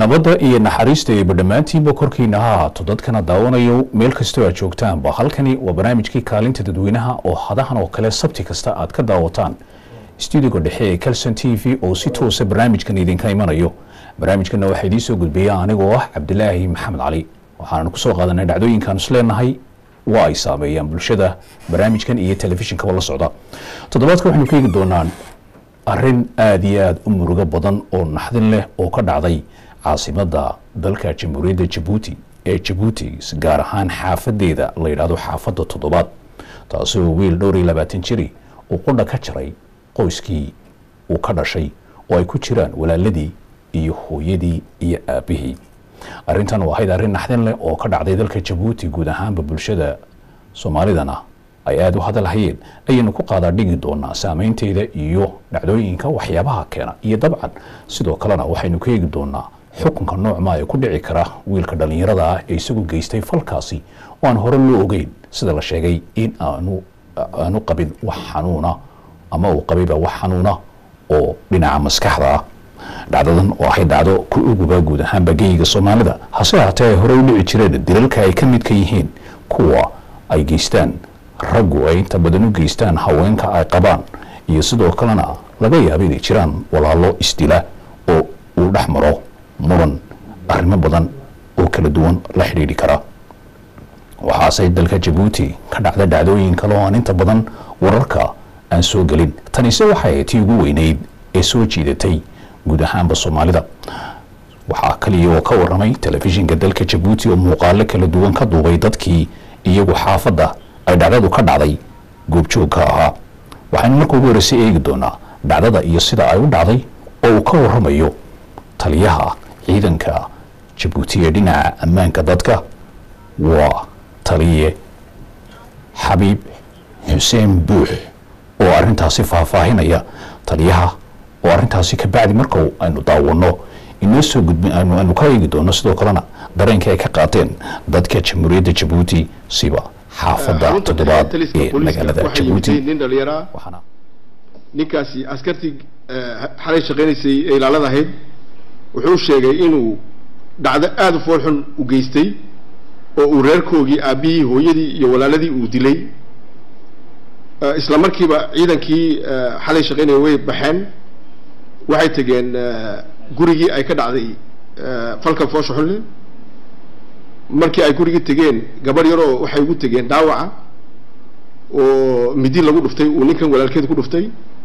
nabadda iyo naxariista eeba dhammaantiinba korkiina ha ahaato dadkana daawanayo meel kastoo aad joogtaanba halkani waa barnaamijkii kaalinta dadweynaha oo hadahan oo kale sabti kasta aad ka daawataan stuudiga dhexe ee calson t v oo si toosa barnaamijkan idinka imanayo barnaamijkana waxaa idiin soo gudbiya anigoo ah cabdilaahi maxamed cali waxaananu kusoo qaadanay dhacdooyinkaan isleenahay waa ay saameeyaan bulshada barnaamijkan iyo telefishinkaba la socda toddobaadka waxaynu ka eegi doonaan arrin aada iyo aada u murugo badan oo naxdin leh oo ka dhacday caasimada dalka jamhuuriyadda jabuuti ee jabuuti gaar ahaan xaafadeeda la yidhaahdo xaafadda toddobaad taasoo wiil dhowr iyo labaatan jiri uu qudha ka jaray qoyskii uu ka dhashay oo ay ku jiraan walaaladii iyo hooyadii iyo aabihii arrintan waa ahayd arrin naxdin leh oo ka dhacday dalka jabuuti guud ahaanba bulshada soomaalidana ay aada u hadalhayeen ayaynu ku qaadaa dhigi doonaa saameynteeda iyo dhacdooyinka waxyaabaha keena iyo dabcan sidoo kalena waxaynu ka eegi doonaa xukunka noocmaa ee ku dhici kara wiilka dhallinyarada ah ee isagu geystay falkaasi oo aan hore loo ogeyn sida la sheegay in aanu aanu qabin wax xanuuna ama uu qabayba wax xanuuna oo dhinaca maskaxda ah dhacdadan oo ahay dhacdo ku uguba guud ahaanba geyiga soomaalida hase haatee ay hore u dhici jireen dilalka ay ka midka yihiin kuwa ay geystaan raggu ay inta badan u geystaan haweenka ay qabaan iyo sidoo kalena laga yaaba inay jiraan walaalo isdila oo uu dhex maro muran arrimo badan oo kala duwan la xidhiidhi kara waxaase dalka jabuuti ka dhacda dhacdooyin kale oo aan inta badan wararka aan soo gelin tanise waxay tii ugu weyneyd ee soo jiidatay guud ahaanba soomaalida waxaa kaliya oo ka waramay telefishinka dalka jabuuti oo muuqaalo kala duwan ka duubay dadkii iyagu xaafadda ay dhacdadu ka dhacday goobjoogka ahaa waxaynu marka ugu horeysay eegi doonaa dhacdada iyo sida ay u dhacday oo uu ka waramayo taliyaha ciidanka jabuuti ee dhinaca ammaanka dadka waa taliye xabiib xuseen buux oo arrintaasi faahfaahinaya taliyaha oo arrintaasi ka bacdi marka aynu daawano inoo soo gudbin aynu ka eegi doono sidoo kalena dareenkii ay ka qaateen dadka jamhuuriyadda jabuuti siba xaafadda toddobaad ee magaalada jabuuti nin dhallinyaraa waxaana ninkaasi askartii xalay shaqaynaysay ee ilaalada ahayd wuxuu sheegay inuu dhacdo aada u fool xun u geystay oo uu reerkoogii aabbihii hooyadii iyo walaaladii uu dilay isla markiiba ciidankii xalay shaqaynaya way baxeen waxay tegeen gurigii ay ka dhacday falka foosha xunle markii ay gurigii tegeen gabarh yaroo waxay ugu tegeen dhaawaca oo midi lagu dhuftay uu ninkan walaalkeeda ku dhuftay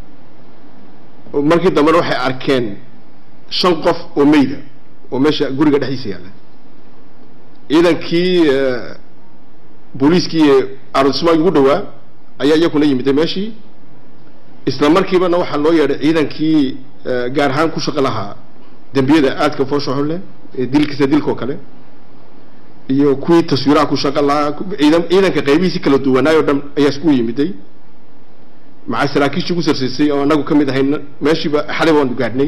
markii dambena waxay arkeen shan qof oo meyda oo meesha guriga dhexdiisa yaalla ciidankii booliiskii arrondismaanki ugu dhawaa ayaa iyakuna yimiday meeshii isla markiibana waxaa loo yeedhay ciidankii gaar ahaan ku shaqo lahaa dembiyada aadka foosha xun leh ee dilkiisa dilkoo kale iyo kuwii taswiiraha ku shaqo lahaa ciidan ciidanka qaybihiisi kala duwanaayoo dhan ayaa isku yimiday maca saraakiishii ugu sarsaysay oo anagu ka mid ahayn meeshiiba xalay baanu gaadhnay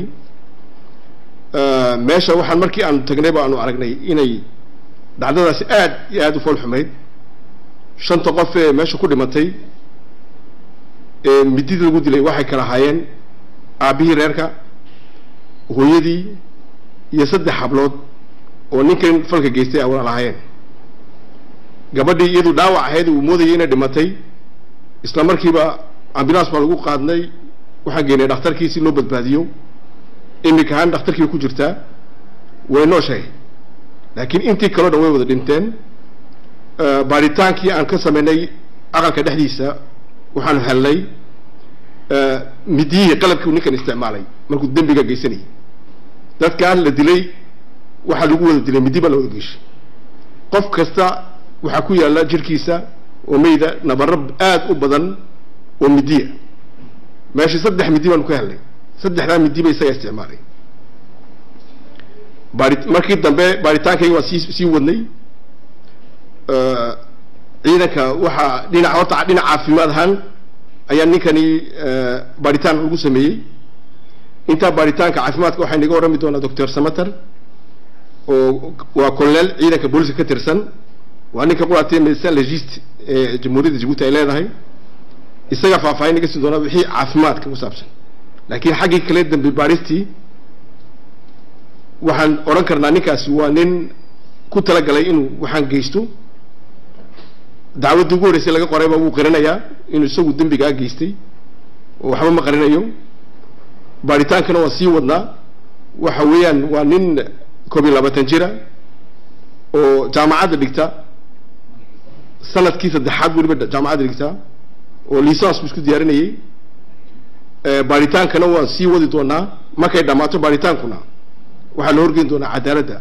meesha waxaan markii aanu tagnay ba aanu aragnay inay dhacdadaasi aad iyo aada u fool xumayd shanta qof ee meesha ku dhimatay ee midida lagu dilay waxay kala ahaayeen aabbihii reerka hooyadii iyo saddex hablood oo ninkan falka geystay a walaal ahaayeen gabadhii iyadu dhaawac ahayd uu moodayay inay dhimatay isla markiiba ambulance baa lagu qaadnay waxaan geynay dhakhtarkii si loo badbaadiyo imika ahaan dhakhtarkii ku jirtaa way nooshahay laakiin intii kaleo dhan way wada dhinteen baaritaankii aan ka sameynay aqalka dhexdiisa waxaanu hellay midiyihii qalabkii uu ninkan isticmaalay markuu dembiga geysanayay dadkaan la dilay waxaa lagu wada dilay midi baa la wada geeshay qof kasta waxaa ku yaalla jirkiisa oo meyda nabaro aada u badan oo midiya meeshii saddex midi baanu ka hellay saddexdaa midi ba isagaa isticmaalay baari markii dambe baaritaankayga waa sii sii wadnay ciidanka waxaa dhinac horta dhinac caafimaad ahaan ayaa ninkani baaritaan lagu sameeyey intaa baaritaanka caafimaadka waxaa inaga warrami doonaa doctor samater oo waa colonel ciidanka booliska ka tirsan waa ninka quraatee medecin legist ee jamhuuriyadda jabuuti ay leedahay isaga faahfaahin naga siin doonaa wixii caafimaadka ku saabsan laakiin xaggii kale dambe baaristii waxaan odhan karnaa ninkaasi waa nin ku talagalay inuu waxaan geysto dacwaddii ugu horreysay laga qorayba wuu qiranayaa inuu isagu dembigaa geystay oo waxba ma qarinayo baaritaankana waa sii wadnaa waxa weeyaan waa nin koob iyo labaatan jira oo jaamacadda dhigta sanadkii saddexaad weliba jaamacadda dhigta oo liisans buu isku diyaarinayay baaritaankana waan sii wadi doonaa markay dhammaato baaritaankuna waxaa la horgeyn doonaa cadaaladda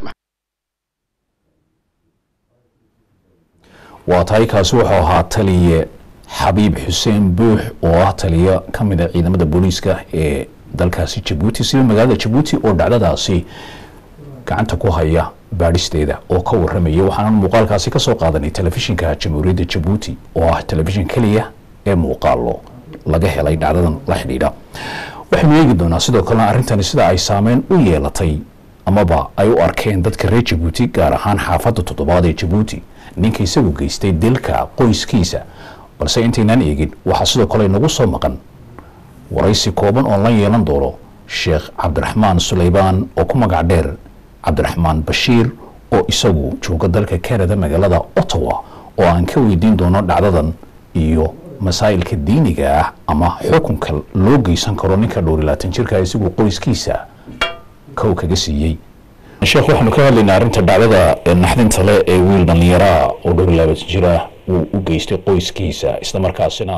waa tahay kaasi wuxuu ahaa taliye xabiib xuseen buux oo ah taliyo ka mid a ciidamada booliiska ee dalkaasi jabuuti sida magaalada jabuuti oo dhacdadaasi gacanta ku haya baadhisteeda oo ka waramaya waxaanan muuqaalkaasi ka soo qaadanay telefishinka jamhuuriyadda jabuuti oo ah telefishin keliya ee muuqaalo laga helay dhacdadan la xidhiidha waxaynu eegi doonaa sidoo kalena arrintani sida ay saameyn u yeelatay amaba ay u arkeen dadka reer jabuuti gaar ahaan xaafadda toddobaad ee jabuuti ninka isagu geystay dilka qoyskiisa balse intaynaan eegin waxaa sidoo kale inagu soo maqan waraysi kooban oon la yeelan doono sheekh cabdiraxmaan suleybaan oo ku magac dheer cabdiraxmaan bashiir oo isagu jooga dalka canada magaalada ottawa oo aan ka weydiin doono dhacdadan iyo masaa'ilka diiniga ah ama xukunka loo geysan karo ninka dhowr iyo labaatan jirka isagu qoyskiisa kow kaga siiyey sheekh waxaanu ka hadlaynaa arrinta dhacdada naxdinta le ee wiil dhallinyaraa oo dhowr iyo labaatan jira uu u geystay qoyskiisa isla markaasina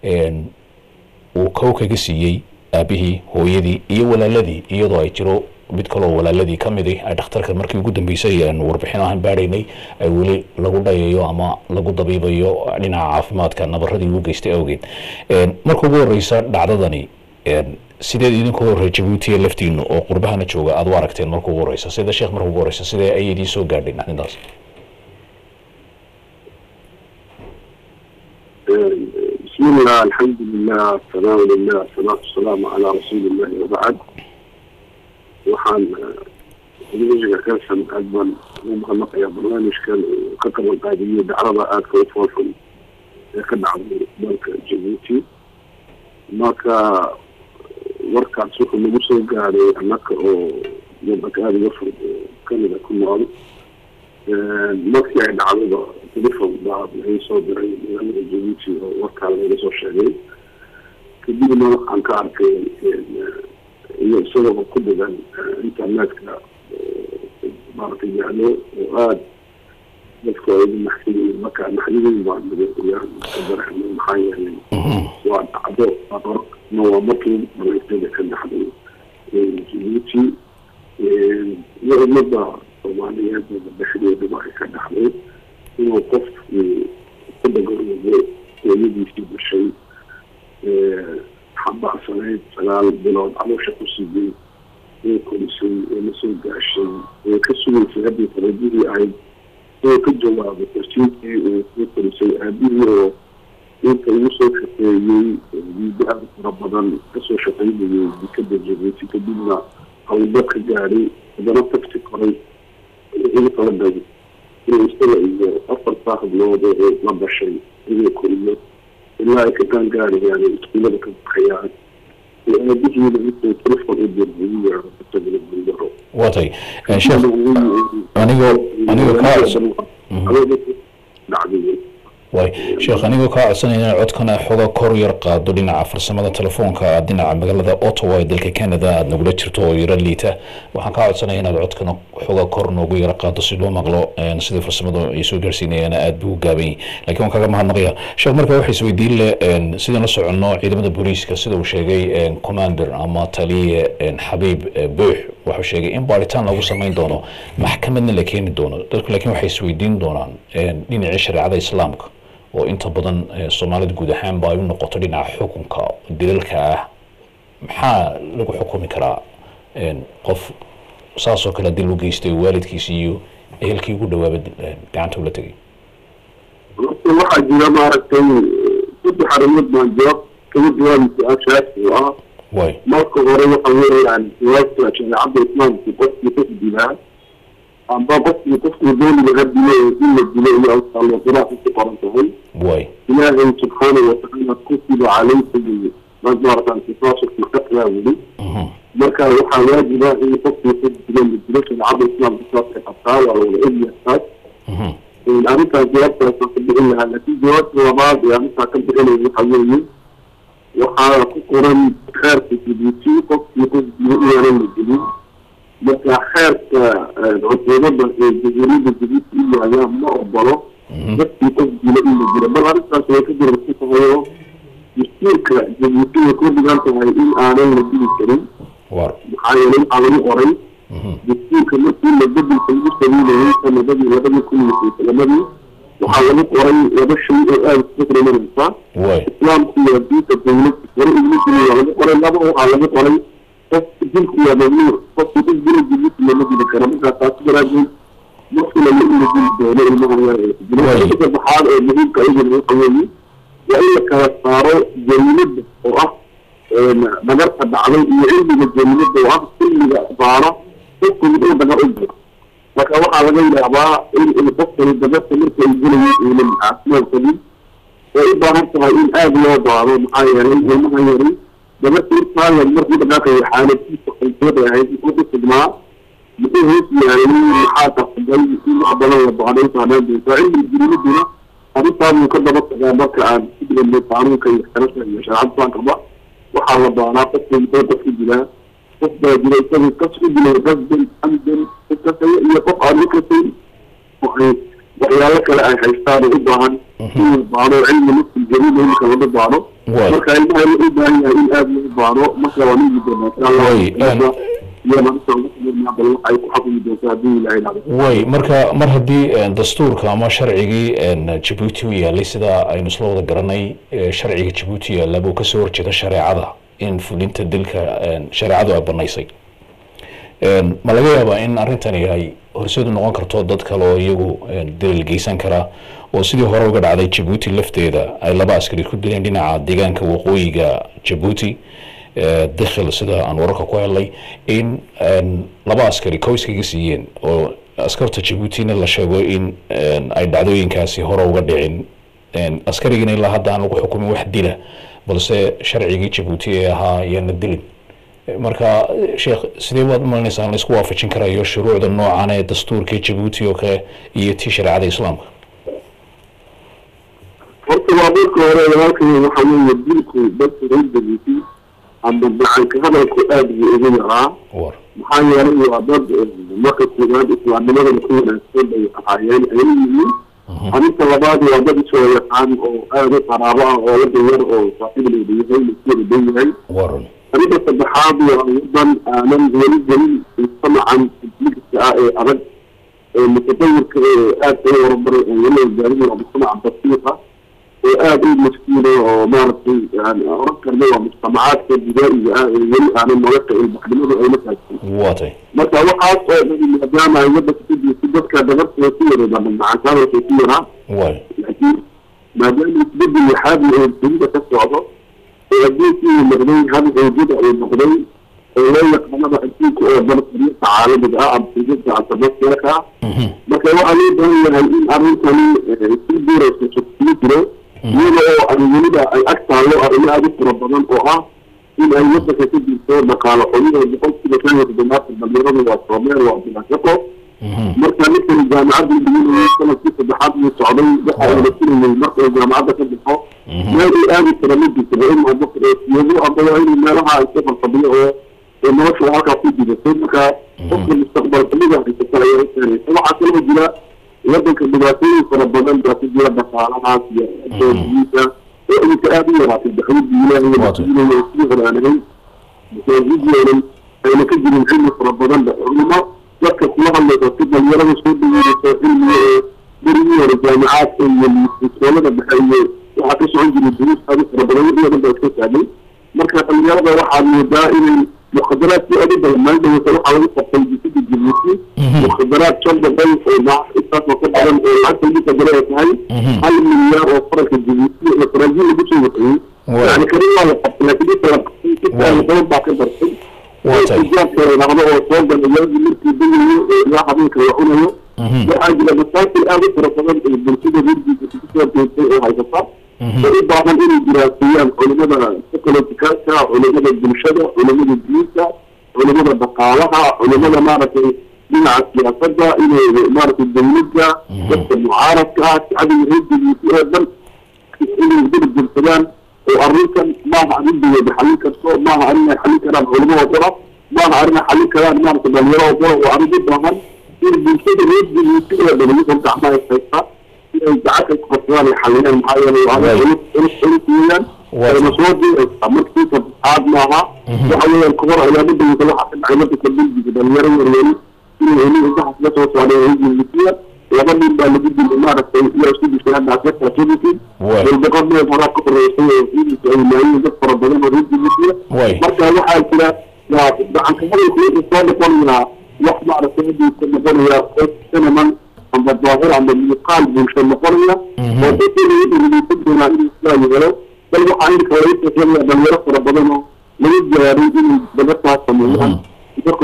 uu kow kaga siiyey aabihii hooyadii iyo walaaladii iyadoo ay jiro mid kaloo walaaladii ka midi ay dhakhtarka markii ugu dambeysay warbixin ahaan baadhaynay ay weli lagu dhayayo ama lagu dabiibayo dhinaca caafimaadka nabaradii uu geystay awgeed marka ugu horeysa dhacdadani sideed idinkoo horey jabuutiya laftiinu oo qurbahana jooga aad u aragteen marka ugu horeysa sida sheekh marka ugu horeysa sidee ay idiin soo gaadhay naxdintaas بسم الله الحمد لله السلام لله الصلاة والسلام على رسول الله وبعد waxaan idiga kasan aad baan ugu mahadnaqayaa barnaamijkan ka qaban qaadiyey dacrada aadka u foolxun ee ka dhacday dalka jabuuti marka warkaas wuxuu nagu soo gaaray annaka oo wadanka aada uga fog canada ku nool markii ay dhacdada telefon baa laga soo diray magaalada jabuuti oo warkaa laga soo sheegay kadibna waxaan ka arkay iyo isagoo ku dhigan internetka maaragtay yaalo oo aada dadka ugu maxsaniyin marka naxdidin baan nagayaan ka dareemay maxaa yeelay waa dhacdo ma waa markii dhamaystada ka dhaxday jabuuti iyo ummadda soomaaliyeed dhexdeedaba ay ka dhaxday inuu qof ku dhagoroobo hooyadiisii dhashay xambaarsanayd sagaal bilood caloosha ku siday ee korisay ee la soo gaashay ee ka sugaysay haddii farajihii ahayd oo ka jawaabay korsiinkii uu ku korisay aabihii oo inta ugu soo shaqeeyey diidaada fara badan kasoo shaqaynayay dikada jabuuti kadibna hawlba ka gaadhay haddana tagsi koray ugu talagalay inuu isaga iyo afartaa hablood ee la dhashay inuu koriyo ilaa ay ka qaangaarayaan iskuulada ka baxayaan aabihiina intuu telefon u dir ugu yeero isaguna guldaro watay sheekh anigoo anigoo kaa dhacday way sheekh anigoo kaa codsanayna codkana xoga kor yar qaado dhinaca farsamada telefoonka aad dhinaca magaalada ottawa ee dalka canada aad nagula jirto oo yaro liita waxaan kaa codsanaya inaad codkana xoga kor noogu yaro qaado si loo maqlo sidai farsamadu ay soo gaarsiinayaan aad buu gaabay lakiin waan kaga mahadnaqaya sheekh marka waxay isweydiin le sidaan la soconno ciidamada booliiska sida uu sheegay commander ama taliye xabiib buux wuxuu sheegay in baaritaan lagu samayn doono maxkamadna la keeni doono dadku laakiin waxay isweydiin doonaan dhinacii shareecada islaamka oo inta badan soomaalida guud ahaan ba ay u noqoto dhinaca xukunka dilalka ah maxaa lagu xukumi karaa qof saasoo kale dil u geystay waalidkiisi iyo ehelkii ugu dhawaaba gacanta ula tegay waxaa jira maaragtay saddex arrimood baan jawaab kaga jawaabi su-aashaas oo ah way marka hore waxa weeyaan jawaabta shareecada islaamku qofkii ka dilaa amba qofkii qofkuu dooni laga dilo in la dilo iyo allo qiraa'atu ku qoran tahay way ilaahay subxaanahu watacaala kutiba calaykum maarata antifaashirka qatla weli marka waxaa waajiba in qofkii qof dilo la dilo shareecada islaamka saasay qabtaa waa la wada ogyahay taas arrintaas jawaabtaasaan ka bixin lahaa laakiin jawaabta labaad ee arrintaa ka bixinaya waxa weeye waxaa ku qoran xeerka jibuuti qofkii qof dilo inaanan la dilin marka xeerka cuquubada ee jamhuuriyadda jibuuti u yaaya ma ogolo dadkii qof dilo in la dilo bal arrintaas way ka jirarsan tahay oo dastuurka jabuuti way ku dhigan tahay in aanan la dili karin war maxaa yeelay waxaa lagu qoray dastuurka markii la bedelka lagu sameynayay sanadadii labadii kun iyo todobaadii waxaa lagu qoray laba shay oo aada isku qiimanaysa way islaamku waa diinta dawlad hore ingiliisina waa lagu qoray laba waxaa lagu qoray qof dilku waa mamnuuc qofki qof dila jibuuti lama dili karo markaa taasi daraadeed markii lama ila dili doono ilmaha yar ee dilo Way. arrinta saddexaad ee muhiimka iyaduna waxa weeye waa in la kala saaro jariimada oo ah dhagarta dhacday iyo cilmiga jariimada oo ah cilmiga baaro qofku muxuu dhagar u jiro marka waxaa laga yaabaa in in qofkani dhagarta marka ay gelayo uunan caafimaad qabin way u baahan tahay in aada loo baado maxaa yeelay ilmaha yari dhagarta irtaayan markuu dhaqaaqayo xaaladiisa qaybtooda ahayd muxuu ku sugnaa muxuu hoos yaalay maxaa qasbay in wax badan la baaday saanaan doontaa cilmiga jariimaduna arrintaa buu ka daba tagaa marka aan ku dhigano qaanuunka iyo xeerarka iyo shareecada islaamkaba waxaa la baanaa qofka muxuu qofka dilaa qof baa jira isagu kas u dilay qasdan amdan kasaya iyo qof aan u kasayn waxay waxyaalo kale ay haystaan oo u baahan in la baano cilmi nafsi jariima imika laga baano Way. marka ilmaha la u baahan yahay in aada loo baano marka waa nigi doonaa insha allah Way, een- iyo maanta ugu sameynaa bal waxay ku xafidi doontaa haddii ilaahay dhacdo way marka mar haddii een, dastuurka ama sharcigii een, jabuuti u yaalay sida aynu isla wada garanay ee, sharciga jabuuti yaalla buu kasoo horjeeda shareecada in fulinta dilka een, shareecadu ay banaysay Een, ma laga yaabaa in arrintani ay horseedu noqon karto dad kale oo iyagu een, dilal geysan kara oo sidii hore uga dhacday jabuuti lafteeda ay laba askari ku dileen dhinaca deegaanka waqooyiga jabuuti ee, dakhil sida aan wararka ku helnay in een, laba askari qoyskaga siiyeen oo askarta jabuutina la sheego in een, ay dhacdooyinkaasi hore uga dhicin een, askarigina ilaa hadda aan lagu xukumin wax dila balse sharcigii jabuuti ee ahaa yaana dilin marka sheekh sidee baad umalinaysaa in laisku waafajin karayo shuruucda noocan ee dastuurka jabuuti oo kale iyo tii shareecada islaamka horta waa marka hore walaalkay waxa weeye dilku dadka reer jabuuti ama gacanka hadalku aada buu ugu yaraa war maxaa yeelay waa dad eh, marka koowaad islaamnimadana ku wanaagsan bay ahaayeen ay yihiin arrinta labaad waa dad isoo yaqaan oo aada u qaraabo ah oo wadan yar oo saaxiibleeda yahay laskooda dhan yahay waran arrinta saddexaad waa wadan aanan weli gelin mujtamacan ibliiska ah ee adag ee mutadawirka ee aada uga horumaray oo weli gaarin waa mujtamaca basiiqa oo aada u maskiina oo maaragtay yani oran karna waa mujtamacaadka bidaa'iga ah ee weli aanan nolosha ilbaxnimadu ayna taagsan waatay marka waxaas oo dhan maadaama ay wadanka ku jirto dadka dabartooda ku yaray dhamacaankaadalkay ku yaraa way laakiin maadaama isbedel yaxaabi oo dunida ka socdo oo adduunkii uu noqday hal xoojada uu noqday oo loo yaqaanaba adduunka oo dhan xuriyadda caalamiga ah ama xuriyadda internationalka ah marka waxaa loo baahan yahay in arrintani eh, si duuraysa sugsiyo jiro iyada oo ay weliba ay ag taallo arrimo aada u fara badan oo ah in ay wadanka ka jirto dhaqaale xumida boqolkiiba shan iyo toddobaatan dhalinyaradu waa soomeel waa bilaashaqo marka ninkani jaamacadda dhiganayay sanadkii saddexaad uu socday waxa uu la filayay marka uu jaamacadda ka baxo meel uu aadi kara ma jirto waa inuu abo siyado aba waa inuu meelaha iska farfadhiyo oo oo nolosha halkaa ku jiratay marka qofka mustaqbal xumida haysata ayaa keenaysa waxaa kaloo jira wadanka dhibaatooyin fara badan baa ku jira dhaqaalahaas iyo doodiyiinta oo iminka aada u yaraatay dacwadda ilaahay la fiilayo oo sii hore aan ahayn masaajidoodan ayna ka jirin cilmi fara badan ba culimo dadka kula hadlaysa si dhalinyarada soo dhaweynaysa cilmiga ee berigii hore jaamicaadka iyo iskoolada dhexe iyo waxaa ka socon jiray duruus aada u fara badan wixii oo dhan baa iska taagay marka dhalinyarada waxaad moodaa inay mukhadaraadkii aada u badan maalin dhaweysa waxaa lagu qabtay jisada jabuuti mukhadaraad shan boqol oo lacag intaasoo ka badan oo lacagta lagu qadara ay tahay hal milyaar oo faranka jabuuti oo faraajiin lagu soo waxeeyey yani karin waa la qabtay laakiin inta la qabtay inta badan baa ka dartay jaabka dhacdo oo soo gala yaagi markii dayayo oo ilaa habeenka la cunayo waxaa jira masaakil aada u fara badan ee bulshada rurdiisa kusoo deegtay oo haysata oo u baahan inay diraaseeyaan culimada ka politikalka culimada bulshada culimada diinta culimada dhaqaalaha culimada maaragtay dhinaca siyaasadda inay maaragtay dawladda dadka mucaaradka ah shacbiga reerdigiisi oo dhan inay gurgursadaan oo arrintan maaha arrin dawlada xallin karto maaha arrin ay xallin karaan culimada qura maaha arrin ay xallin karaan maaragtay dhalinyarada qura waa arrin u baahan in bulshada reerdigiisi oo dhan iyagoo gacmaha is haystaa inay gacanta ku qabsadaan ay xalliyaan maxaa yeelay waa arrin culus culus culus weeyaan masoo markii saddexaad maaha waxa weeyaan kahor cilaamada waxaa ka dhacay marka bilbiga dhalinyaro yaryari inay heli intaxas la soo socday hijilisiya laba nin baa lagu dilay maaragtay iyo isku dishay hadda askarta activity walbaqor meel horaa ka horeysay oo hijilisi ay laayeen dad fara badan oo hijilisiya marka waxaa jira waa gacanka hadalku wuxuu soo noqonayaa wax maaragtay hadiisa noqonaya cineman amba daahir amba muuqaal bulsho noqonaya oo dadka lagu dhigeysan doonaa inuu sidaa helo bal waxaa inka laga sheekeynaya dhalinyaro fara badan oo laga gaaray inay dabataas sameeyaan marka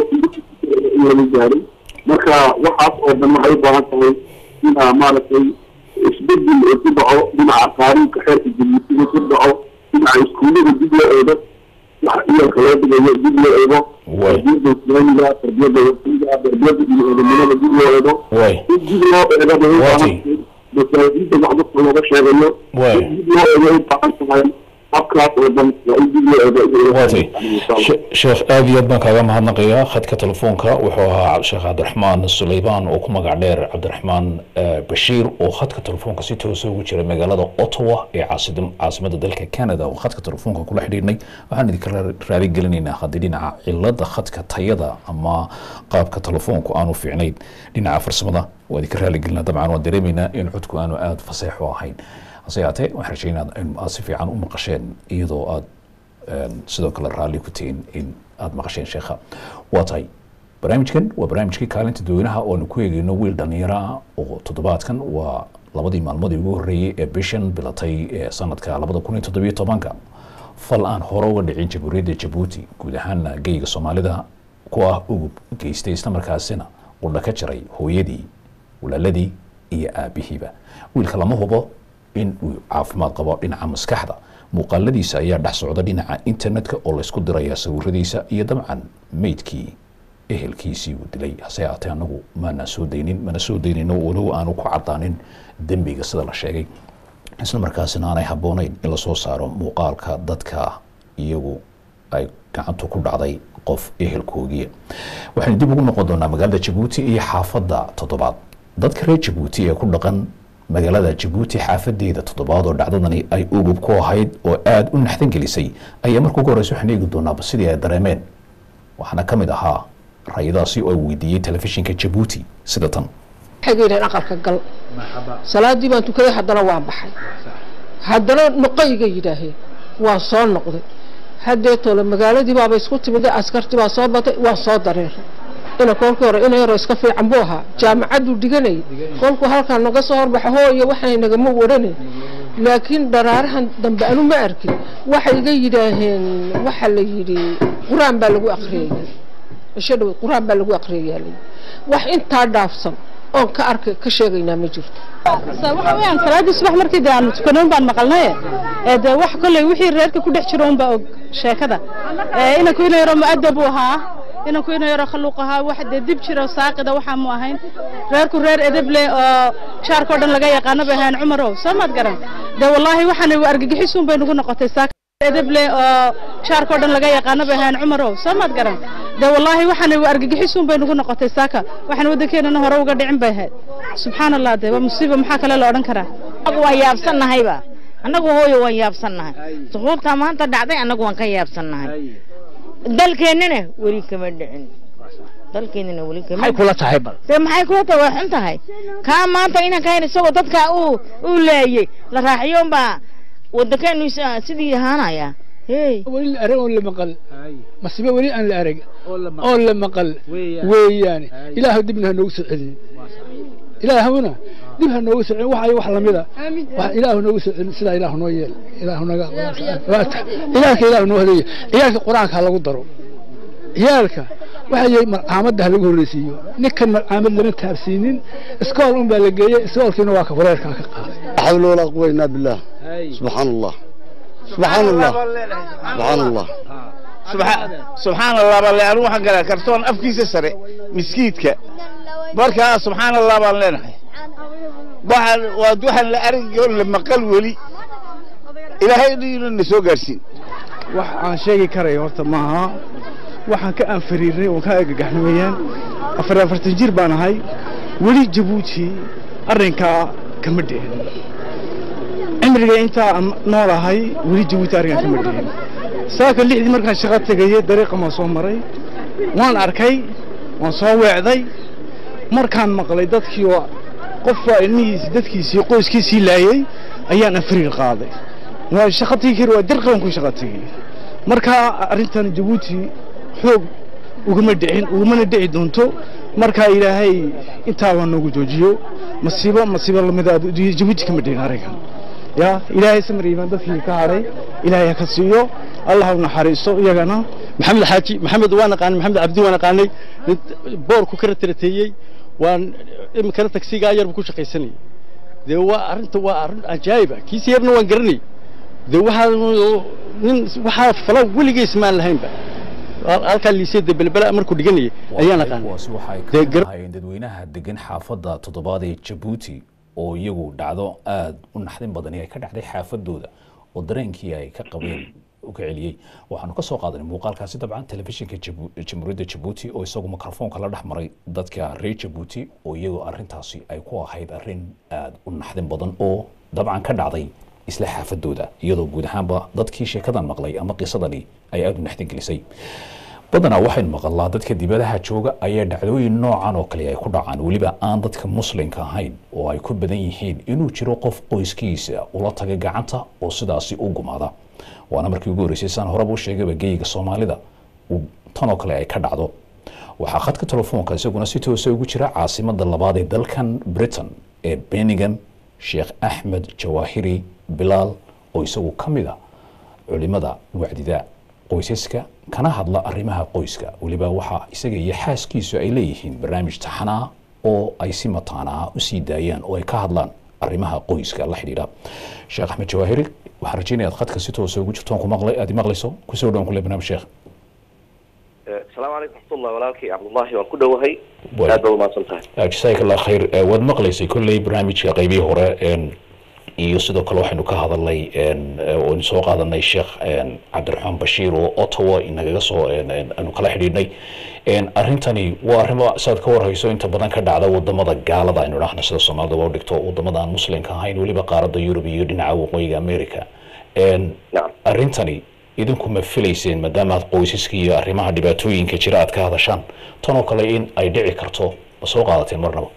laga gaaray marka waxaas oo dhan waxay u baahan tahay inaa maaragtay isbedel oo ku dhaco dhinaca qaanuunka xeerka jimisiga ku dhaco dhinaca iskuullada dib loo eego waxa iyalka loo dhigayo dib loo eego tarbiyada islaamiga tarbiyada wasiga tarbiyada iyo eedamnimada dib loo eego in dib loo eego bay u baahan tahay masaajida wax dadka looga sheegayo dib loo eego u baahan tahay habkaas oo dhan waa in dib loo eego sheekh aad iyo aad baan kaaga mahadnaqayaa khadka telefoonka wuxuu ahaa sheekh cabdiraxmaan sulaymaan oo ku magac dheer cabdiraxmaan bashiir oo khadka telefoonka si toosa ugu jira magaalada ottawa ee caasimada dalka canada oo khadka telefoonka kula xidhiidhnay waxaan idinka raali gelinaynaa haddii dhinaca cilada khadka tayada ama qaabka telefoonku aanu fiicnayn dhinaca farsamada waa idinka raali gelinaa dabcan waan dareemaynaa in codku aanu aada faseexu ahayn hase yaatee waxaan rajaynaa in aad si fiican u maqasheen iyadoo aad sidoo kale raalli ku tihiin in aada maqasheen sheekha waa tahay barnaamijkan waa barnaamijkii kaalinta dadweynaha oo aanu ku eegeyno wiil dhallinyaro ah oo toddobaadkan waa labadii maalmoodii ugu horreeyey ee bishan bilatay ee sanadka labada kun iyo toddobiyo tobanka fal aan hore uga dhicin jamhuuriyadda jabuuti guud ahaana geyga soomaalida ku ah ugub geystay islamarkaasina qudha ka jaray hooyadii walaaladii iyo aabihiiba wiilka lama hubo in uu caafimaad qabo dhinaca maskaxda muuqaaladiisa ayaa dhex socda dhinaca internetka oo laysku diraya sawiradiisa iyo dabcan meydkii ehelkiisii uu dilay hase yaatee anagu maana soo daynin mana soo daynino walow aanu ku cadaanin dembiga sida la sheegay isla markaasina aanay habboonayn in lasoo saaro muuqaalka dadka iyagu ay gacantu ku dhacday qof ehelkoogiya waxaynu dib ugu noqon doonaa magaalada jabuuti iyo xaafadda toddobaad dadka reer jabuuti ee ku dhaqan magaalada jabuuti xaafadeeda toddobaad oo dhacdadani ay ugub ku ahayd oo aada u naxdan gelisay ayaa marka ugu horeysa waxaan eegi doonaaba sidii ay dareemeen waxaana ka mid ahaa rayadaasi oo weydiiyey telefishinka jabuuti sida tan waxay yidhaheen aqalka gal salaadii baan tukaday haddana waa baxay haddana noqoyga yidhaaheen waa soo noqday haddeetole magaaladii baaba isku timid askartii baa soo batay waa soo dareeray ina kolkii hore ina yaroo iska fiican buu ahaa jaamacaduu dhiganayay kolkuu halkaa naga soo horbaxa hooyo waxay nagama waranayn laakiin dharaarahan dambe anu ma arkin waxay iga yidhaaheen waxa la yidhi qur-aan baa lagu akriyaya isho dhawe qur-aan baa lagu akriyaya wax intaa dhaafsan oon ka arkay ka sheegaynaa ma jirto waxa weeyaan salaadii subax markii dee aanu tukanoon baan maqalnaye ee dee wax kolley wixii reerka ku dhex jiro unbaa og sheekada ee inanku ina yaro mu'adab uu ahaa inanku ina yaro khalluuq ahaa wax dee dib jiro saaqida waxaa mu ahayn reerku reer edeb leh oo jaarkao dhan laga yaqaano bay ahayn cumarow soo maad garan dee wallaahi waxaana argagixisuun bay nagu noqotay saaka edeb leh oo jaarkao dhan laga yaqaano bay ahayn cumarow soo maad garan dee wallaahi waxaana argagixisuun bay nagu noqotay saaka waxaan waddankeenana hore uga dhicin bay ahayd subxaan allah dee waa musiiba maxaa kale la odhan karaa annagu waan yaabsannahayba annagu hooyo waan yaabsannahay suquubtaa maanta dhacday annagu waan ka yaabsannahay dalkeennana weli kama dhicin dalkeennana weli kama maxay kula tahay bal dee maxay kula tahay waa xun tahay kaa maanta inankayn isagoo dadka uu uu leeyey la raaxiyo unbaa waddankeenu sidii ahaanaya hey weli la arag oo la maqal masibe weli aan la arag oo la maqal weeyaane ilaahu dibna ha noogu soo celiyo ilaahuna dib ha noogu soo celiyo wax ay wax lamida wax ilaahu noogu soo celiyo sidaa ilaahu noo yeel ilaahu naga ciyaalka ilaahu noo hadeeyo ciyaalka qur-aanka ha lagu daro ciyaalka waxa yahay marcaamadda ha lagu horreysiiyo ninkan marcaamad lama taabsiinin iskool un baa la geeyey iskoolkiina waa ka wareerkaa ka qaaday حول ولا قوة إلا بالله سبحان الله subxaan allah subxaan allah subxaan allah baan leenahay anigu waxaan galaa kartoon afkiisa sare miskiidka markaa subxaan allah baan leenahay waxaan waa waxaan la arag oo la maqal weli ilaahay inuu na soo gaarsiin wax aan sheegi karayo horta maaha waxaan ka anfariirnay oon ka agagaxnay weeyaan afar afartan jir baan ahay weli jabuuti arrinkaa kama dhicin cimriga intaa aan noolahay weli jabuuti arrinkaa kama dhicin saaka lixdii markaan shaqo tegayey dariiqa maan soo maray waan arkay waan soo weecday markaan maqlay dadkii oo qof waa ilmihiisii dadkiisii qoyskiisii laayey ayaan anfariir qaaday waa shaqo tegi kari waa dirqaban ku shaqo tegey markaa arrintan jabuuti xoog ugama dhicin ugamana dhici doonto markaa ilaahay intaaba noogu joojiyo masiibo masiibo lamida jabuuti kama dhicin arrinkan ya ilaahay samariiban dadkii ka hadhay ilaahay ha ka siiyo allah u naxariisto iyagana maxamed xaaji maxamed waa naqaanay maxamed cabdi waa naqaanay boorku ka ratarateeyey waan iminkana tagsigaa yar buu ku shaqaysanayay dee waa arrinta waa arrin ajaa'iba kiisi yarna waan garanay dee waxaa nin waxaa fala weligiis maan lahaynba halkaa liisada belbela markuu dhiganayay ayaa naqaanay kuwaasi waxa ay ka mid ahaayeen dadweynaha degan xaafadda toddobaad ee jabuuti oo iyagu dhacdo aada u naxdin badani ay ka dhacday xaafadooda oo dareenkii ay ka qabeen u ka celiyey waxaanu ka soo qaadanay muuqaalkaasi dabcan telefishinka Jabu- jamhuuriyadda jabuuti oo isagu mikrofoonka la dhex maray dadka reer jabuuti oo iyagoo arrintaasi ay ku ahayd arrin aada u naxdin badan oo dabcan ka dhacday isla xaafadooda iyadoo guud ahaanba dadkii sheekadan maqlay ama qisadani ay aada u naxdin gelisay badanaa waxaynu maqalnaa dadka dibadaha jooga ayaa dhacdooyin noocan oo kale ay ku dhacaan weliba aan dadka muslimka ahayn oo ay ku badan yihiin inuu jiro qof qoyskiisa ula taga gacanta oo sidaasi u gumaada waana markii ugu horreysay saan horeba u sheegayba geyiga soomaalida uu tan oo kale ay ka dhacdo waxaa khadka telefoonka isaguna si toosa ugu jira caasimada labaad ee dalkan britain ee benningham sheekh axmed jawaahiri bilaal oo isagu ka mid a culimada wacdida qoysaska kana hadla arrimaha qoyska weliba waxaa isaga iyo xaaskiisu ay leeyihiin barnaamij taxanaa oo ay si mataanaa u sii daayaan oo ay ka hadlaan arrimaha qoyska la xidhiidha sheekh axmed jawaahiri waxaan rajeynaya aad khadka si toosa ugu jirtoon ku maqlay aad i maqlayso kusoo dhawaan kule barnaamij sheekh asalaamu calaykum raxmatullah walaalkay cabdullaahi waan ku dhowahay aad baad umahadsan tahay jasaaka allah khayr Eh, waad maqlaysay kolley barnaamijka qaybihii hore een, iyo sidoo kale waxaynu ka hadalnay een, eh, oo aynu soo qaadanay sheekh een, cabdiraxmaan bashiir oo ottawa inagaga soo een, een, aanu kala xidhiidhnay Een, arrintani waa arrimo saad ka warhayso inta badan ka dhacda wadamada gaalada aynu dhahna sida soomaalida waa u dhigto wadamada aan muslimka ahayn weliba qaaradda yurub iyo dhinaca waqooyiga america Een, arrintani idinku ma filayseen maadaama aad qoysaska iyo arrimaha dhibaatooyinka jira aad ka hadashaan tan oo kale in ay dhici karto ma soo qaadateen marnaba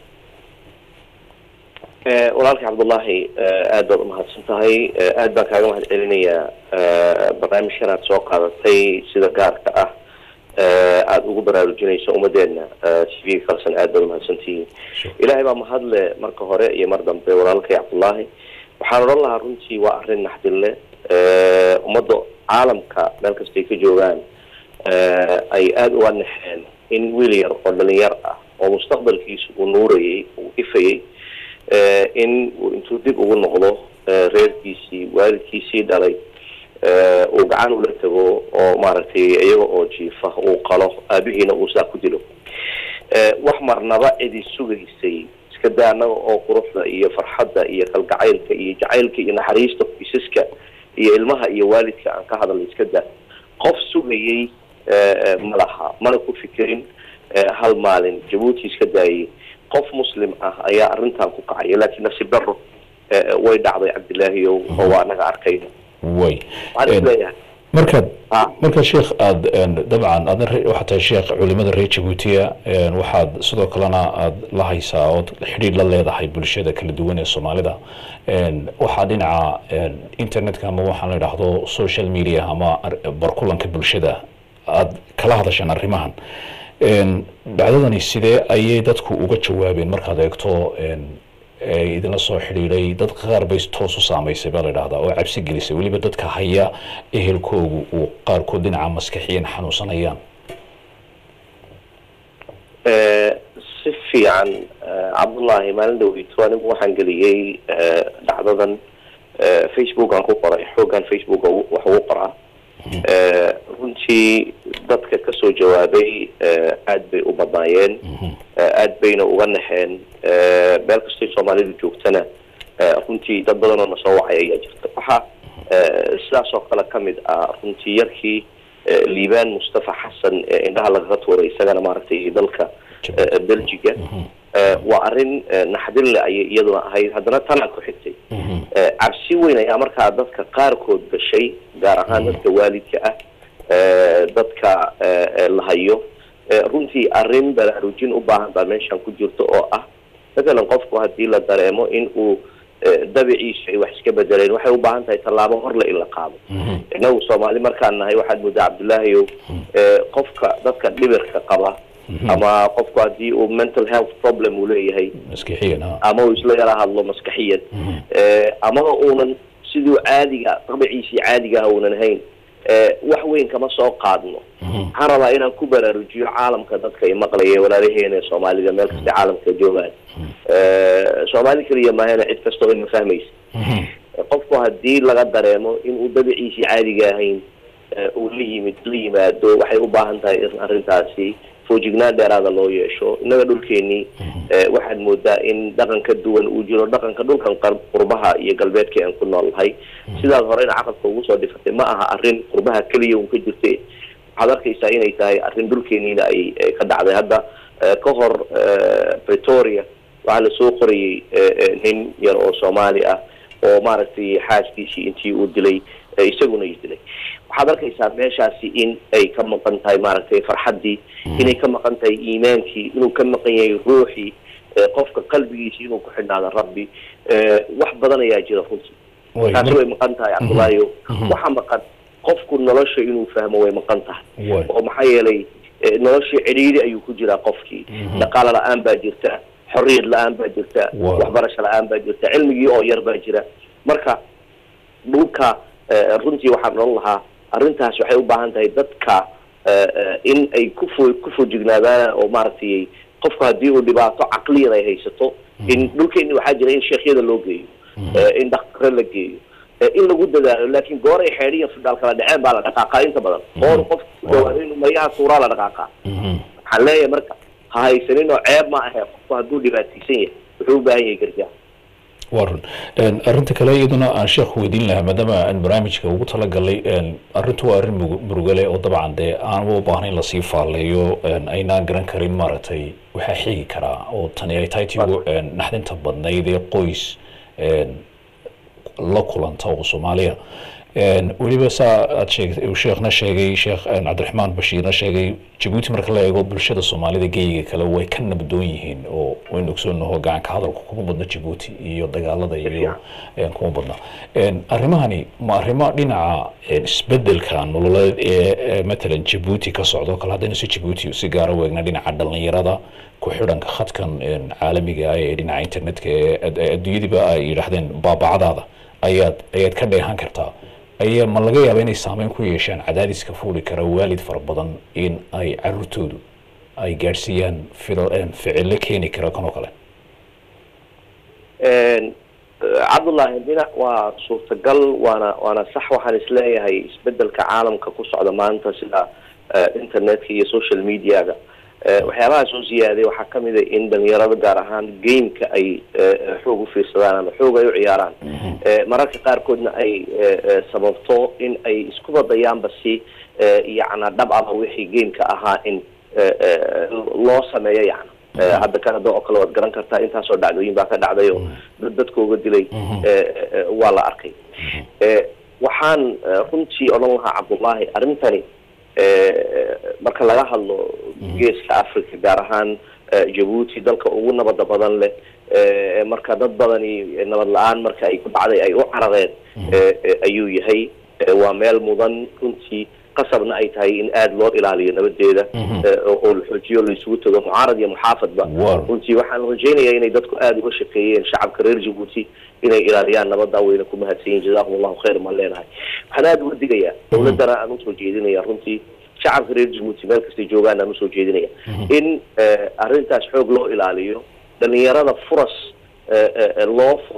Eh, walaalkay cabdullaahi eh, aad baad umahadsan tahay Eh, aad baan kaaga mahad celinayaa eh, barnaamijkan aad soo qaadatay sida gaarka ah eh, aada ugu baraarujinayso ummadeenna eh, tv kalsan aad baad umahadsantihiin ilaahay baa mahadle marka hore iyo mar dambe walaalkay cabdullaahi waxaan odhan lahaa runtii waa arrin naxdinle Eh, ummadda caalamka meel kastay ka joogaan eh, ay aada uga naxeen in wiil yar oo dhalinyar ah oo mustaqbalkiisu uu nuurayay uu ifayay eh, in uu intuu dib ugu noqdo eh, reerkiisii waalidkiisii dhalay eh, uu gacan ula tago oo maaragtay iyaga oo jiifa uu qalo aabihiina uu saa ku dilo Eh, wax marnaba cidi sugaysay iska daa annaga oo quruxda iyo farxadda iyo kalgacaylka iyo jacaylka iyo naxariista qoysaska iyo ilmaha iyo waalidka aan ka hadalay iska daa qof sugayay eh, eh, ma laha mana ku fikirin eh, hal maalin jabuuti iska daayay qof muslim ah ayaa arrintan ku kacaya laakiin nasiib daro eh, eh, way dhacday cabdilaahiyow oo waa anaga arkayna way waxaan is leeyahay markaad marka sheekh aad een, dabcan aadna re- waxaad tahay sheekh culimada reer jabuutiya een, waxaad sidoo kalena aad la haysaa ood xidhiidh la leedahay bulshada kala duwan ee soomaalida Een, waxaa dhinaca een, internetka ama waxaan la idhaahdo social media ama ar- barkulanka bulshada aad kala hadashaan arrimahan Een, dhacdadani sidee ayay dadku uga jawaabeen markaad eegto een, ee idinla soo xidhiidhay dad qaar bay toos u saamaysay baa la idhahdaa oo cabsi gelisay weliba dadka haya ehelkoogu uu qaarkood dhinaca maskaxiyan xanuunsanayaan Eh, si fiican eh, cabdullaahi maalin dhaweyto anigu waxaan geliyey eh, dhacdadan facebook aan ku qoray xoogan facebook wax ugu qoraa runtii dadka kasoo jawaabay aad bay u badnaayeen aad bayna uga naxeen meel kastay soomaalidu joogtana runtii dad badan oo nasoo wacay ayaa jirta waxaa sidaas oo kale kamid ah runtii yarkii liibaan mustafa xasan ee indhaha lagaga tuuray isagana maaragtay dalka belgiga waa arrin naxdin le ayay iyaduna ahayd haddana tanaa ku xigtay cabsi weyn ayaa markaa dadka qaarkood gashay gaar ahaan dadka waalidka ah dadka la hayo runtii arrin baraarujin u baahan baa meeshan ku jirto oo ah matalan qofku haddii la dareemo in uu dabiciisu ay wax iska bedeleen waxay u baahan tahay tallaabo horle in la qaado innagu soomaali markaan nahay waxaad moodaa cabdullaahiyow qofka dadka dhibirka qaba ama qofku haddii uu mental health problem uu leeyahay ama uu isla yala hadlo maskaxiyan amaba uunan siduu caadiga dabiciisii caadigaha uunan hayn wax weyn kama soo qaadno waxaan rabaa inaan ku baraarujiyo caalamka dadka ay maqlaya walaalaheena ee soomaalida meel kasta caalamka joogaan soomaali keliya maahana cid kastoo ima fahmaysa qofku haddii laga dareemo inuu dabiciisii caadiga ahayn uu la yimid la yimaado waxay u baahan tahay in arrintaasi foojignaan dheeraada loo yeesho innaga dhulkeenii waxaad moodaa in dhaqan ka duwan uu jiro dhaqanka dhulkan qurbaha iyo galbeedka aan ku noolnahay sidaad horeyna caqabka ugu soo dhifatay ma aha arrin qurbaha keliya un ka jirte waxaad arkaysaa inay tahay arrin dhulkeeniina ay ka dhacday hadda ka hor pretoria waxaa lasoo qorayay nin yar oo soomaali ah oo maaragtay xaaskiisii intii uu dilay isaguna is dilay waxaad arkaysaa meeshaasi in ay ka maqan tahay maaragtay farxaddii inay ka maqan tahay iimaankii inuu ka maqan yahay ruuxii qofka qalbigiisi inuu ku xidhnaado rabbi wax badan ayaa jira runtii taasi way maqan tahay cabdullaahiyo waxa maqan qofku nolosha inuu fahmo way maqan tahay oo maxaa yeelay noloshii cidhiiri ayuu ku jiraa qofkii dhaqaalo la-aan baa jirta xorriyad la-aan baa jirta waxbarasho la-aan baa jirta cilmigii oo yar baa jira marka dhulka runtii waxaan odhan lahaa arrintaas waxay u baahan tahay dadka in ay kufo ku foojignaadaan oo maaragtay qofku haddii uu dhibaato caqliyan ay haysato in dhulkeeni waxaa jira in sheekhyada loo geeyo in dhaktare la geeyo in lagu dadaalo laakiin goor ay xeedhiya fidhaal kala dhaceen baa la dhaqaaqaa inta badan goor qof dhawaado inuu maryaha suuraa la dhaqaaqaa waxaan leeyahay marka ha haysanin oo ceeb ma ahe qofku hadduu dhibaataysan yahay wuxuu u baahan yahay gargaar waa run arrinta kale iyaduna aan sheekhu weydiin lahaa maadaama aan barnaamijka ugu talagalay arrintu waa arrin murugale oo dabcan dee aanba u baahnayn lasii faaleeyo aynaan garan karin maaragtay waxaa xigi karaa oo tani ay tahay tii ugu naxdinta badnayd ee qoys la kulanta oo soomaaliya weliba saa aad sheegtay uu sheekhna sheegay sheekh cabdiraxmaan bashiirna sheegay jabuuti marka la eego bulshada soomaalida geyiga kale way ka nabdoon yihiin oo waynu ogsoonaho gacanka hadalku kuma badno jabuuti iyo dagaalada iyo kuma badno arrimahani ma arrimo dhinaca isbedelka nololeed ee matalan jabuuti ka socdo kale haddaynu si jabuuti si gaara weegna dhinaca dhalinyarada ku xidhanka khadkan caalamiga ah ee dhinaca internetka ee adduunyadiiba ay yidhaahdeen baabacadaada ayaad ayaad ka dheehan kartaa ayaa ma laga yaaba inay saameyn ku yeeshaan cadaadiska fuuli kara waalid fara badan in ay caruurtoodu ay gaadhsiiyaan ficilo keeni kara kan oo kale cabdullaahi dhinac waa suurtagal waana waana sax waxaan isleeyahay isbedelka caalamka ku socda maanta sida internetka iyo social mediaga waxyaabaha soo ziyaaday waxaa kamid a in dhalinyarada gaar ahaan gameka ay xoog u fiirsadaan ama xoog ay u ciyaaraan mararka qaarkoodna ay sababto in ay isku badayaanba si yacna dhab ama wixii gameka ahaa in loo sameeyo yacna hadda canada oo kale waad garan kartaa intaasoo dhacdooyin baa ka dhacday oo dad dadkooga dilay waa la arkay waxaan runtii odhan lahaa cabdullaahi arrintani marka laga hadlo geeska africa gaar ahaan jabuuti dalka ugu nabada badan leh marka dad badani nabad la-aan marka ay ku dhacday ay u carareen ayuu yahay waa meel mudan runtii qasabna ay tahay in aada loo ilaaliyo nabadeeda oo la xoojiyo la isugu tago mucaarad iyo muxaafadba runtii waxaan rajaynayaa inay dadku aada uga shaqeeyeen shacabka reer jabuuti inay ilaaliyaan nabada wayna ku mahadsan yihin jazakum allahu khayr maan leenahay waxaan aada uga digayaa dawladdana aan usoo jeedinaya runtii shacabka reer jabuuti meel kastay joogaan aan usoo jeedinaya in arrintaas xoog loo ilaaliyo dhalinyarada furas loo furo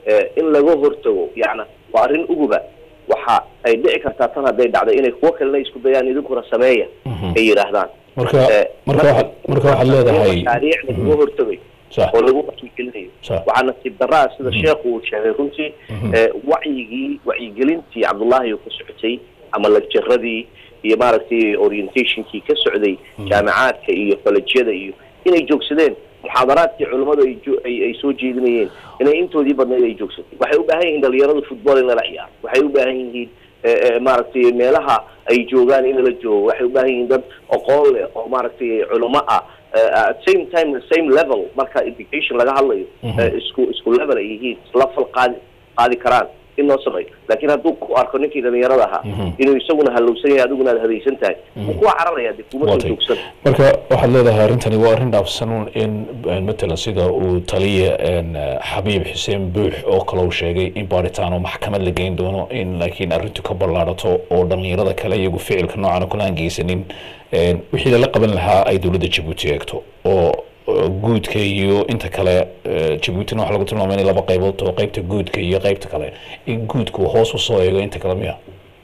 eh, in laga hortago yacna waa arrin uguba waxa ay dhici kartaa tan hadday dhacdo inay kuwo kalena isku dayaan idinkuna sameeya ay yidhaahdaan marka Eh, marka waxaad marka waxaad leedahay mashaariic lagaga hortagayo sax oo lagu wacyigelinayo sax waxaa nasiib daraa sida sheekhu uu sheegay runtii ee, wacyigii wacyigelintii cabdullaahi oo ka socotay ama lagjaradii iyo maaragtay orientationkii ka socday jaamacaadka iyo kolejyada iyo inay joogsadeen muxaadaraadkii culimmadu ay jo- ay ay soo jeedinayeen inay intoodii badnayd ay joogsatay waxay u baahan yihiin dhalinyaradu football in lala ciyaaro waxay u baahan yihiin ee, ee, maaragtay meelaha ay joogaan in lala joogo waxay u baahan yihiin dad aqoon leh oo maaragtay culimo ah eh, at same time same level marka education laga hadlayo eh, isku isku level ay yihiin isla fal qaadi qaadi karaan in loo sameeyo laakiin hadduu ku arko ninkii dhalinyarada ahaa inuu isaguna halowsan yahay adiguna aad hadaysan tahay wuu kuwa cararaya dee kuma soo Waatay. joogsan marka waxaad leedahay arrintani waa arrin dhaafsan in in matalan sida uu taliya een, eh, xabiib xuseen buux oo kale uu sheegay in baaritaan oo maxkamad la geyn doono in laakiin arrintu ka ballaadhato oo dhallinyarada kale iyagu ficilka noocan oo kale aan geysanin een, wixii lala qaban lahaa ay dowladda jabuuti eegto oo oo guudka iyo inta kale eh, jabuutina waxaa lagu tilmaamay inay laba qaybood oo qaybta guudka iyo qaybta kale in guudku hoos usoo eego inta kale miya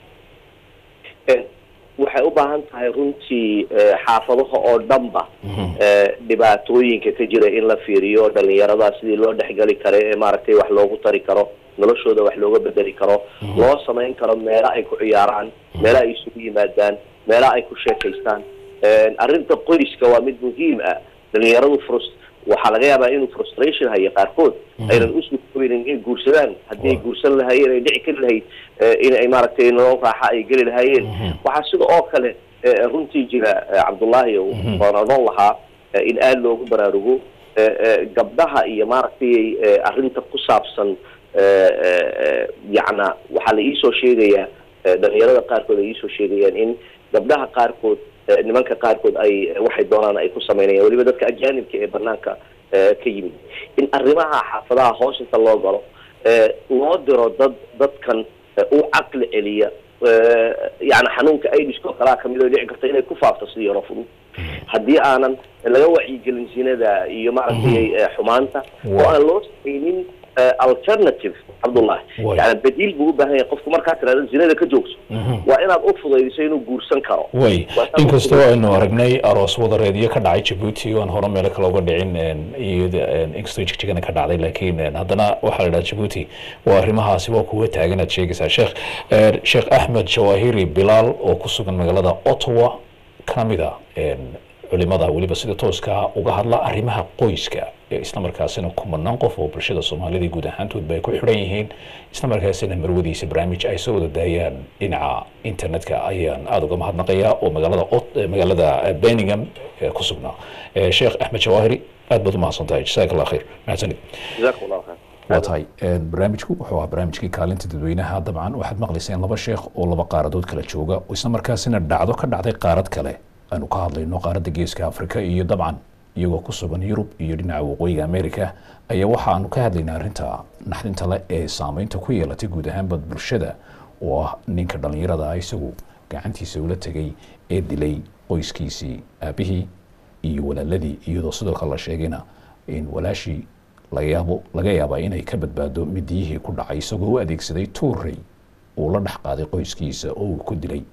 Eh, waxay u baahan tahay runtii eh, xaafadaha oo dhanba eh, dhibaatooyinka ka jira in la fiiriyo dhalinyarada sidii loo dhexgeli karo ee maaragtay wax loogu tari karo noloshooda wax looga bedeli karo loo samayn karo meelo ay ku ciyaaraan meelo ay isugu yimaadaan meelo ay ku sheekaystaan Eh, arrinta qoyska waa mid muhiim ah dhalinyaradu frus waxaa laga yaabaa inuu frustration hayo qaarkood aynan u suurtoobaynin inay guursadaan haddii ay guursan lahaayeen ay dhici kari lahayd eh, in ay maaragtay nolol raaxa ay geli lahaayeen waxaa sida oo kale eh, runtii jira eh, cabdullaahi oo waan odhan lahaa eh, in aada loogu baraarugo eh, eh, gabdhaha iyo maaragtay eh, arrinta ku saabsan eh, eh, eh, yacna waxaa la iisoo sheegayaa eh, dhalinyarada qaarkood ay iisoo sheegayaan in gabdhaha qaarkood eh, nimanka qaarkood ay eh, waxay doonaan ay ku samaynayaan weliba dadka ajaanibka ee banaanka eh, ka yimid in arrimaha xaafadaha hoos inta loo galo eh, loo diro dad dadkan eh, u caqli celiya eh, yani xanuunka aidiska oo kalaa kamid oo dhici karta inay ku faafto sidii hore fudud haddii aanan laga wacyigelin sinada iyo maaragtay eh, xumaanta oo aan loo samaynin eh, alternative cabdullahi Way. yani badiil buu u baahan yahay qofku markaa tirahdo zinada ka joogso waa inaad u fudaydiso inuu guursan karo way Waa inaad u inkastoo fudaydiso. aynu aragnay aroos wadareedyo ka dhacay jabuuti oo aan hore meelo kale uga dhicin een, iyada een, inkastoo jigjigana ka dhacday laakiin een, haddana waxaa la dhaha jabuuti waa arrimahaasi waa kuwa taagan aad sheegaysaa sheekh een, sheekh axmed jawahiri bilaal oo ku sugan magaalada ottawa ka mid a een, culimada weliba sida tooska ah uga hadla arrimaha qoyska ee islamarkaasina kumanaan qof oo bulshada soomaalida guud ahaantoodba ay ku xidhan yihiin islamarkaasina marwadiisa barnaamij ay soo wada daayaan dhinaca internetka ayaan aada uga mahadnaqayaa oo magaalada Ot- eh, magaalada eh, birmingham eh, ku sugnaa Eh, sheekh axmed jawaahiri aad baad u mahadsan tahay jasaak allah khayr mahadsanid jazakum allahu khayr waa tahay een, barnaamijku wuxuu ahaa barnaamijkii kaalinta dadweynaha dabcan waxaad maqlayseen laba sheekh oo laba qaaradood kala jooga oo isla markaasina dhacdo ka dhacday qaarad kale aanu ka hadlayno qaaradda geeska afrika iyo dabcan iyagoo ku sugan yurub iyo dhinaca waqooyiga america ayaa waxa aanu ka hadlaynaa arrinta naxdinta le ee saameynta ku yeelatay guud ahaanba bulshada oo ah ninka dhallinyarada ah isagu gacantiisa ula tegay ee dilay qoyskiisii aabihii iyo walaaladii iyadoo sidoo kale la sheegayna in walaashii laga yaabo laga yaabaa inay ka badbaado midiyihii ku dhacay isagoo u adeegsaday tuurey uu la dhex qaaday qoyskiisa oo uu ku dilay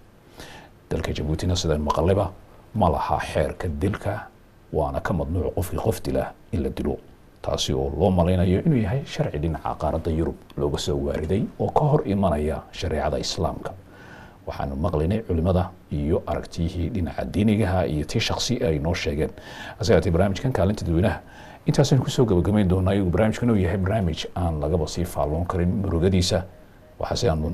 dalka jabuutina sidaan maqaleba ma laha xeerka dilka waana ka madnuuc qofkii qof dila in la dilo taasi oo loo malaynayo inuu yahay sharci dhinaca qaaradda yurub looga soo waariday oo ka hor imanaya shareecada islaamka waxaanu maqlaynay culimada iyo aragtiyihii dhinaca diinigaha iyo tii shaksi ay noo sheegeen hase haatee barnaamijkan kaalinta dadweynaha intaasaynu kusoo gabagabayn doonaa iyagu barnaamijkan uu yahay barnaamij aan lagaba sii faalloon karin murugadiisa waxaase aanu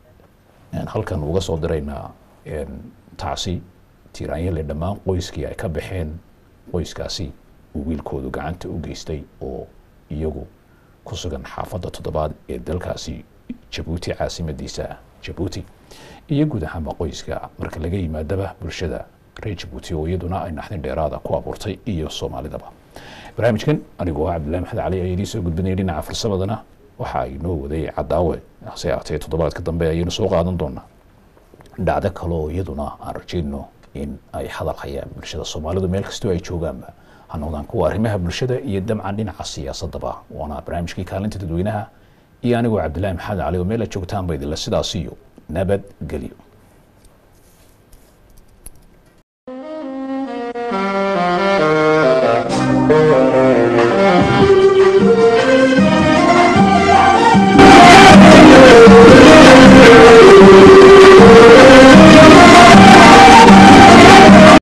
een, halkan uga soo diraynaa een, tacsi tiiraanyale dhammaan qoyskii ay ka baxeen qoyskaasi uu wiilkoodu gacanta u geystay oo iyagu ku sugan xaafadda toddobaad ee dalkaasi jabuuti caasimadiisa jabuuti iyo guud ahaanba qoyska marka laga yimaadaba bulshada reer jabuuti oo iyaduna ay naxdin dheeraada ku abuurtay iyo soomaalidaba barnaamijkan anigoo ah cabdillahi maxamed cali ayaa idiin soo gudbinaya dhinaca farsamadana waxa ay noo waday cadaawe hase aatee toddobaadka dambe ayaynu soo qaadan doonaa dhacdo kale oo iyaduna aan rajayno in ay hadal hayaan bulshada soomaalidu meel kastoo ay joogaanba ha noqdaan kuwa arrimaha bulshada iyo dabcan dhinaca siyaasadaba waana barnaamijkii kaalinta dadweynaha iyo anigoo cabdillaahi maxamed cali oo meel aad joogtaanba idinla sidaas iyo nabadgelyo